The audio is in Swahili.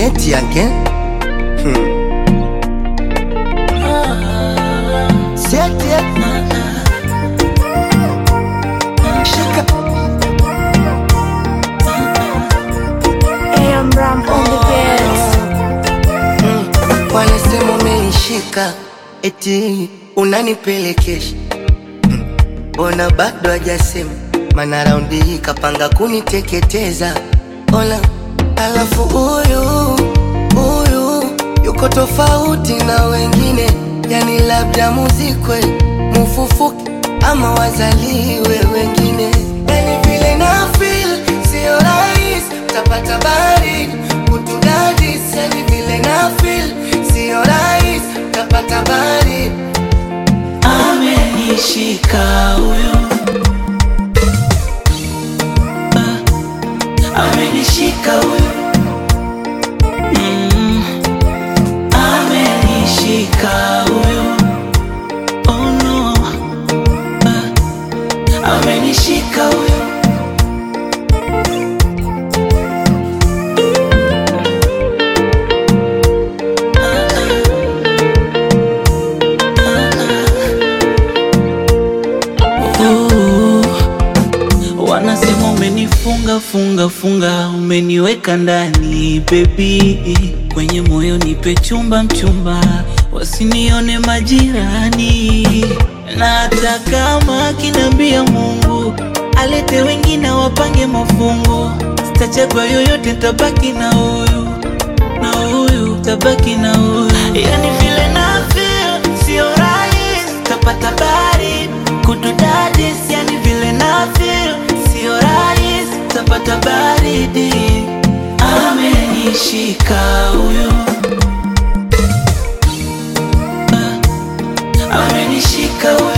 Say it again. Hmm. Say it again. Shika. AM Ram on the beats. Wanasema umenishika eti unanipelekesha Mm. Mbona bado hajasema mana raundi hii kapanga kuniteketeza Ola, alafu huyu huyu yuko tofauti na wengine, yani labda muzikwe mufufuke ama wazaliwe wengine, yani vile na feel sio rahisi utapata baridi kutudadis, yani vile na feel sio rahisi utapata baridi Amenishika huyo Ah, Amenishika huyo Mm, Amenishika huyo Oh no Ah, Amenishika huyo Ooh, Wanasema umenifunga funga funga, umeniweka ndani baby, kwenye moyo nipe chumba mchumba, wasinione majirani, na hata kama kinambia Mungu alete wengine wapange mafungu, sitachagua yoyote, tabaki na huyu na huyu, tabaki na huyu, yani vile na feel sio rahisi, tapata bari kududadis, yani vile na feel sio rahisi, tapata baridi. Amenishika huyo, Ah, amenishika huyo